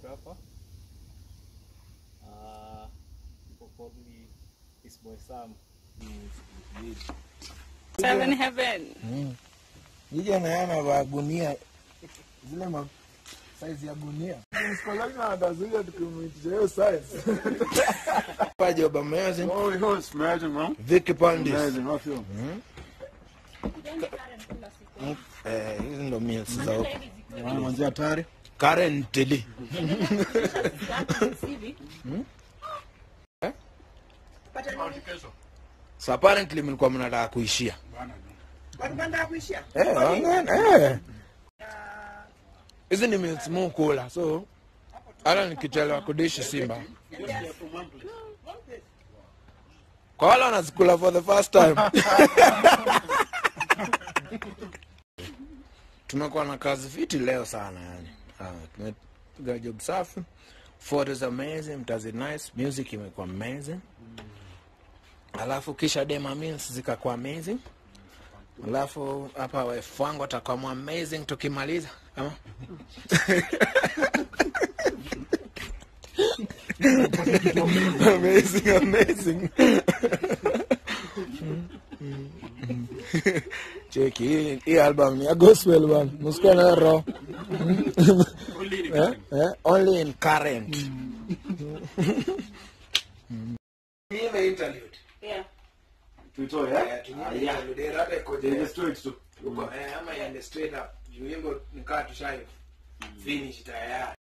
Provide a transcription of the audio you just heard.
photographer. Uh, people call me his boy Sam. Seven Heaven. Jija nayana va gunia zile ma size ya gunia Msikolani anatazuia tukimuitisha hiyo size. Pa job amazing. Oh, it was amazing, man. Vicky Pandis. Amazing, I feel. Eh, hizi ndo meals za Mwanzia hatari. currently. So apparently mlikuwa mnataka kuishia. Eh, wangana, eh. Hizi ni meals mu kula. So hata nikichelewa kudishi Simba. Kwa wale wanazikula for the first time. Tumekuwa na kazi fiti leo sana yani. Ah, tumepiga job safi. Photos amazing, mtazi nice, music imekuwa amazing. Alafu kisha dema meals zikakuwa amazing. Alafu hapa wife wangu atakuwa amazing tukimaliza. Ama? amazing, amazing. Cheki hii hii album ni ya gospel bana. Msikuwa na roho. Eh? Eh? Only in current. Hii ni interlude. Yeah. Tuitoe, eh? Tunyie interlude rada iko Ile je. straight tu. Uko eh ama iende straight up. Juu wimbo nikaa tushai finish tayari.